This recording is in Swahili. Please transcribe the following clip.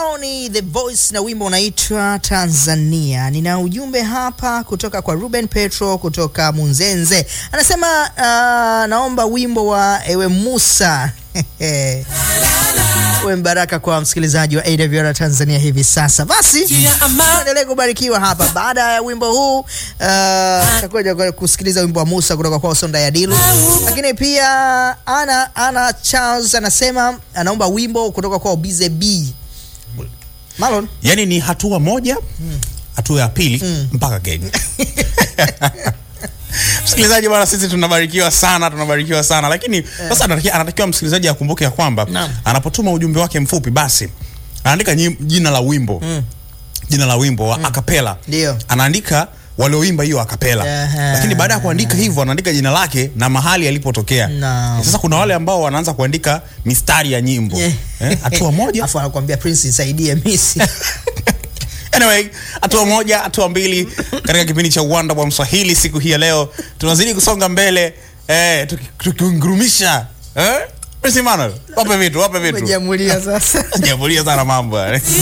Hao ni The Voice na wimbo unaitwa Tanzania. Nina ujumbe hapa kutoka kwa Ruben Petro kutoka Munzenze, anasema uh, naomba wimbo wa Ewe Musa uwe mbaraka kwa msikilizaji wa AWR Tanzania hivi sasa. Basi endelee kubarikiwa hapa. Baada ya wimbo huu uh, takuja kusikiliza wimbo wa Musa kutoka kwa Sonda ya Dilu, lakini pia ana ana Charles anasema anaomba wimbo kutoka kwa Obize B Malon. yani ni hatua moja hatua ya pili mpaka Kenya. Msikilizaji bwana, sisi tunabarikiwa sana, tunabarikiwa sana lakini sasa anatakiwa, anatakiwa msikilizaji akumbuke ya kwamba Naam. anapotuma ujumbe wake mfupi, basi anaandika nyi- jina la wimbo jina la wimbo wa akapela, Ndio. anaandika walioimba hiyo akapela, Aha. lakini baada ya kuandika hivyo anaandika jina lake na mahali alipotokea. Naam. Sasa kuna wale ambao wanaanza kuandika mistari ya nyimbo Yeah. eh, hatua moja Afu anakuambia Prince nisaidie misi. Anyway, hatua moja, hatua mbili katika kipindi cha uwanda wa Mswahili siku hii ya leo, tunazidi kusonga mbele eh, tuki- tukiungurumisha eh? Prince Emmanuel, wape vitu, wape vitu. Umejamulia sasa. Jamulia sana mambo. yani.